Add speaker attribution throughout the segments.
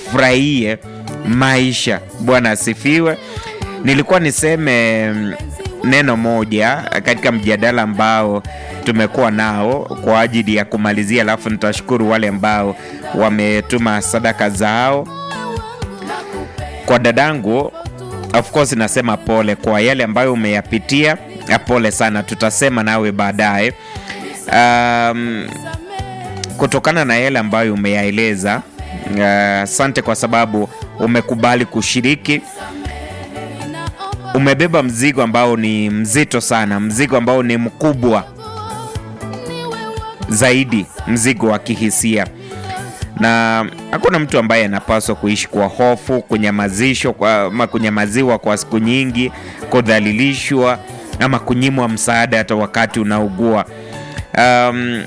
Speaker 1: tufurahie maisha. Bwana asifiwe. Nilikuwa niseme mm, neno moja katika mjadala ambao tumekuwa nao kwa ajili ya kumalizia, alafu nitashukuru wale ambao wametuma sadaka zao. Kwa dadangu, of course nasema pole kwa yale ambayo umeyapitia, ya pole sana, tutasema nawe baadaye. Um, kutokana na yale ambayo umeyaeleza, asante kwa sababu umekubali kushiriki umebeba mzigo ambao ni mzito sana, mzigo ambao ni mkubwa zaidi, mzigo wa kihisia, na hakuna mtu ambaye anapaswa kuishi kwa hofu, kunyamazishwa kwa, ama kunyamaziwa kwa siku nyingi, kudhalilishwa ama kunyimwa msaada hata wakati unaugua. Um,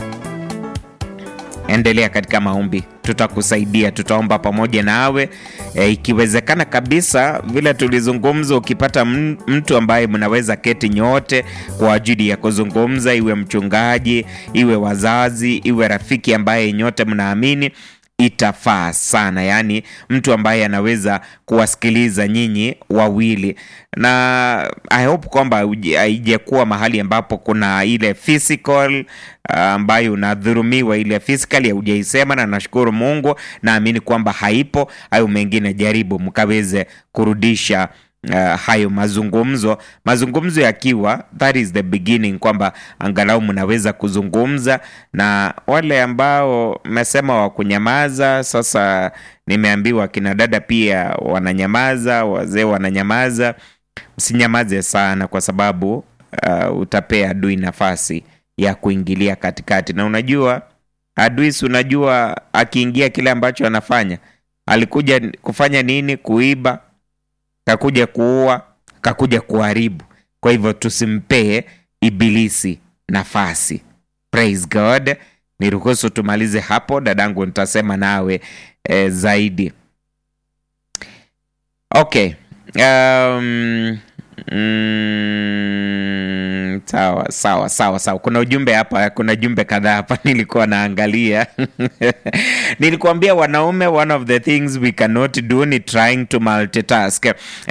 Speaker 1: endelea katika maombi, tutakusaidia, tutaomba pamoja nawe e, ikiwezekana kabisa, vile tulizungumza, ukipata m- mtu ambaye mnaweza keti nyote kwa ajili ya kuzungumza, iwe mchungaji, iwe wazazi, iwe rafiki ambaye nyote mnaamini itafaa sana, yaani mtu ambaye anaweza kuwasikiliza nyinyi wawili, na I hope kwamba uji- haijakuwa mahali ambapo kuna ile physical uh, ambayo unadhurumiwa ile physical haujaisema, na nashukuru Mungu, naamini kwamba haipo. Hayo mengine jaribu mkaweze kurudisha uh, hayo mazungumzo mazungumzo yakiwa that is the beginning kwamba angalau mnaweza kuzungumza na wale ambao mmesema wa kunyamaza sasa nimeambiwa kina dada pia wananyamaza wazee wananyamaza msinyamaze sana kwa sababu uh, utapea adui nafasi ya kuingilia katikati na unajua adui si unajua akiingia kile ambacho anafanya alikuja kufanya nini kuiba kakuja kuua, kakuja kuharibu. Kwa hivyo tusimpee ibilisi nafasi. Praise God. Niruhusu tumalize hapo, dadangu, nitasema nawe eh, zaidi. Okay. Um, mm, sawa sawa sawa sawa. Kuna ujumbe hapa, kuna jumbe kadhaa hapa nilikuwa naangalia. Nilikuambia wanaume, one of the things we cannot do ni trying to multitask.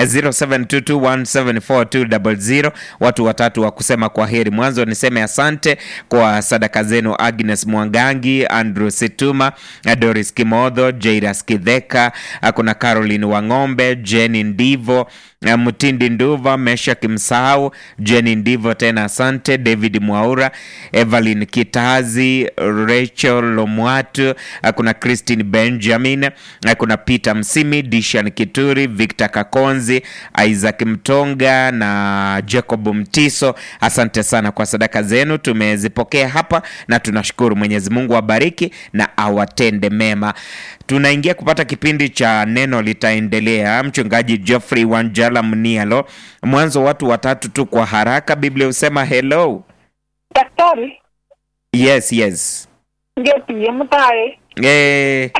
Speaker 1: 0722174200 watu watatu wa kusema kwa heri. Mwanzo niseme asante kwa sadaka zenu, Agnes Mwangangi, Andrew Situma, Doris Kimodho, Jairas Kidheka, kuna Caroline Wang'ombe, Jenny Ndivo, Mtindi Nduva, Mesha Kimsahau, Jenny Ndivo tena asante, David Mwaura, Evelyn Kitazi, Rachel Lomwatu, kuna Christine Benjamin, kuna Peter Msimi, Dishan Kituri, Victor Kakonzi, Isaac Mtonga na Jacob Mtiso. Asante sana kwa sadaka zenu, tumezipokea hapa na tunashukuru. Mwenyezi Mungu awabariki na awatende mema. Tunaingia kupata kipindi cha neno litaendelea. Mchungaji Geoffrey Wanjala Mnialo, mwanzo watu watatu tu kwa haraka. Biblia husema hello.
Speaker 2: Daktari,
Speaker 1: Yes, yes.
Speaker 2: ngepiye mtae
Speaker 1: Eh.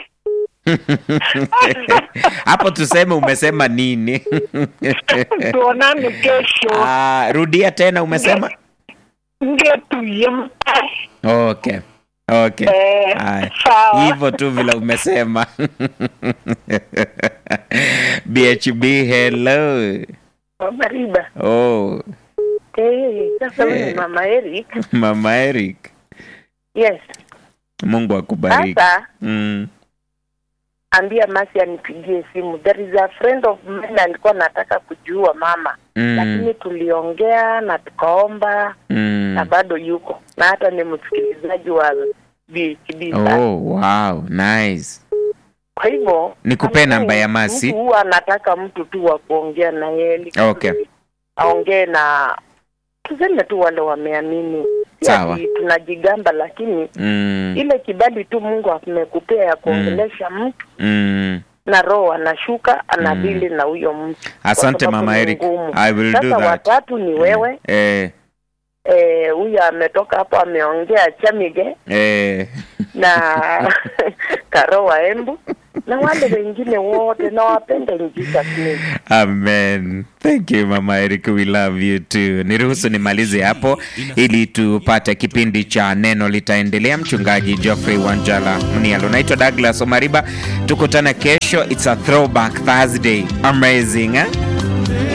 Speaker 1: hapo tuseme umesema nini?
Speaker 2: tuonane kesho.
Speaker 1: Ah, rudia tena umesema
Speaker 2: Ngepiye mtae
Speaker 1: okay okay
Speaker 2: Eh,
Speaker 1: Haya.
Speaker 2: sawa.
Speaker 1: hivyo tu vile umesema bhb hello
Speaker 2: Mariba.
Speaker 1: oh
Speaker 2: Eh, sasa huyu
Speaker 1: Eh.
Speaker 2: ni mama Eric.
Speaker 1: mama eric
Speaker 2: Yes.
Speaker 1: mungu akubariki
Speaker 2: Sasa
Speaker 1: mm.
Speaker 2: ambia Masi anipigie simu. There is a friend of mine alikuwa nataka kujua mama,
Speaker 1: Mm.
Speaker 2: lakini tuliongea na tukaomba na
Speaker 1: Mm.
Speaker 2: bado yuko na hata ni msikilizaji wa BHB. sana.
Speaker 1: oh wow nice
Speaker 2: Kwa hivyo
Speaker 1: Nikupe namba ya Masi.
Speaker 2: Mtu huwa anataka mtu tu wa kuongea na yeye
Speaker 1: Okay.
Speaker 2: aongee na tuseme tu wale wameamini. Si
Speaker 1: Sawa.
Speaker 2: ati tunajigamba, lakini
Speaker 1: mm.
Speaker 2: ile kibali tu Mungu amekupea ya kuongelesha mtu
Speaker 1: Mm.
Speaker 2: na roho anashuka anadili na huyo mtu. Kwa
Speaker 1: asante
Speaker 2: sababu
Speaker 1: mama
Speaker 2: ni
Speaker 1: eric
Speaker 2: ngumu.
Speaker 1: i will
Speaker 2: Sasa
Speaker 1: do that
Speaker 2: watatu ni wewe
Speaker 1: eh,
Speaker 2: eh, huyu ametoka hapo ameongea Chamige
Speaker 1: eh.
Speaker 2: na Karo wa Embu na wale wengine wote nawapenda in Jesus name.
Speaker 1: Amen. Thank you Mama Eric, we love you too. Niruhusu nimalize hapo ili tupate kipindi cha neno litaendelea. Mchungaji Geoffrey Wanjala Mnialo, naitwa Douglas Omariba, tukutane kesho. It's a throwback Thursday. Amazing eh?